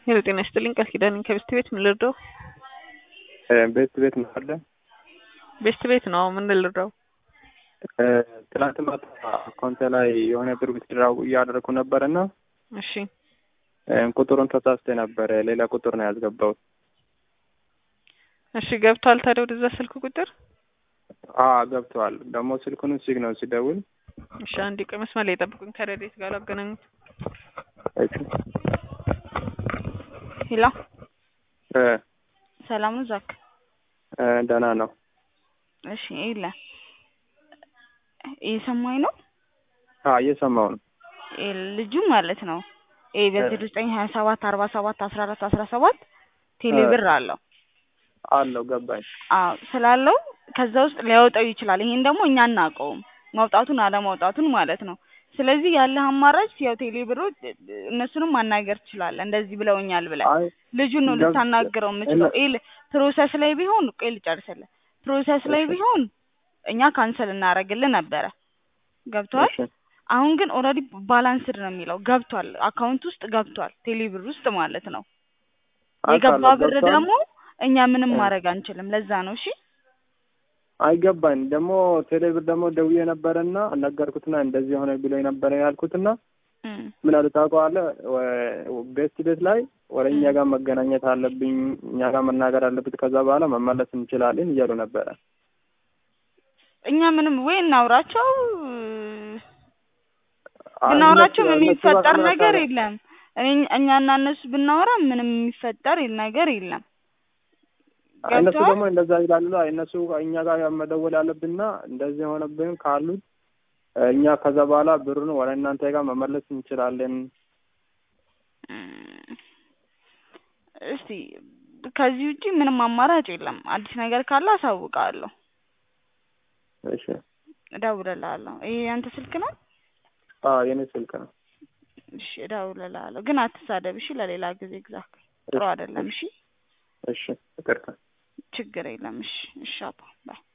ሄሎ ጤና ይስጥልኝ ቃል ኪዳን ነኝ ከቤስት ቤት ምን ልርዳው? ቤት ቤት ነው አለ ቤስት ቤት ነው ምን ልርዳው? ትናንት ማታ አካውንቴ ላይ የሆነ ብር ዊዝድራው እያደረኩ ነበር እና እሺ ቁጥሩን ተሳስቼ ነበረ ሌላ ቁጥር ነው ያስገባሁት። እሺ ገብቷል ታዲያ ወደዛ ስልክ ቁጥር? አዎ ገብተዋል። ደግሞ ስልኩን ሲግ ነው ሲደውል እሺ አንድ ቆይ መስመር ላይ ጠብቁኝ ከረዴት ጋር ላገናኙት። ሄሎ እ ሰላም ነው ዛክ? እ ደህና ነው። እሺ ይለ እየሰማኝ ነው? አዎ እየሰማሁ ነው። ይሄ ልጁ ማለት ነው ይሄ በዚህ ዘጠኝ ሀያ ሰባት አርባ ሰባት አስራ አራት አስራ ሰባት ቴሌ ብር አለው አለው ገባኝ። አዎ ስላለው ከዛ ውስጥ ሊያወጣው ይችላል። ይሄን ደግሞ እኛ አናውቀውም ማውጣቱን አለማውጣቱን ማለት ነው። ስለዚህ ያለህ አማራጭ ያው ቴሌ ብሮች እነሱንም ማናገር ትችላለህ። እንደዚህ ብለውኛል ብለህ አይ ልጁን ነው ገብቶ- ልታናግረው የምችለው። ይል ፕሮሰስ ላይ ቢሆን ቆይ ልጨርስልህ። ፕሮሰስ ላይ እሺ። ቢሆን እኛ ካንሰል እናደርግልህ ነበረ። ገብቷል። እሺ አሁን ግን ኦልሬዲ ባላንስድ ነው የሚለው ገብቷል፣ አካውንት ውስጥ ገብቷል፣ ቴሌ ብር ውስጥ ማለት ነው። የገባ አውቃለሁ፣ ብር ገብቷል። ደግሞ እኛ ምንም እ። ማድረግ አንችልም። ለዛ ነው እሺ። አይገባኝ ደግሞ ቴሌብር ደግሞ ደውዬ ነበረና ነገርኩትና እንደዚህ የሆነ ብሎ ነበረ ያልኩትና እም። ምን አለ ታውቀዋለህ፣ ወ- ቤት ቤት ላይ ወደ እኛ ጋር መገናኘት አለብኝ እኛ ጋር መናገር አለብት ከዛ በኋላ መመለስ እንችላለን እያሉ ነበረ። እኛ ምንም ወይ እናውራቸው አይ ብናወራቸው እነሱ- ምንም እነሱ ጋር የሚፈጠር ከመጣ- ነገር የለም። እኔ- እኛና እነሱ ብናወራ ምንም የሚፈጠር ነገር የለም። እነሱ ገብቶሃል? ደግሞ እንደዛ ይላሉ። አይ እነሱ እኛ ጋር መደወል ያለብንና እንደዚህ የሆነብን ካሉት እኛ ከዛ በኋላ ብሩን ወደ እናንተ ጋር መመለስ እንችላለን። እም፣ እስቲ ከዚህ ውጪ ምንም አማራጭ የለም። አዲስ ነገር ካለ አሳውቃለሁ፣ እሺ። እደውልልሃለሁ። ይሄ ያንተ ስልክ ነው? አዎ የኔ ስልክ ነው። እሺ እደውልልሃለሁ፣ ግን አትሳደብ እሺ። ለሌላ ጊዜ ግዛክ ጥሩ አይደለም። እሺ እሺ ይቅርታ። ችግር የለም። እሺ እሺ አባ ባይ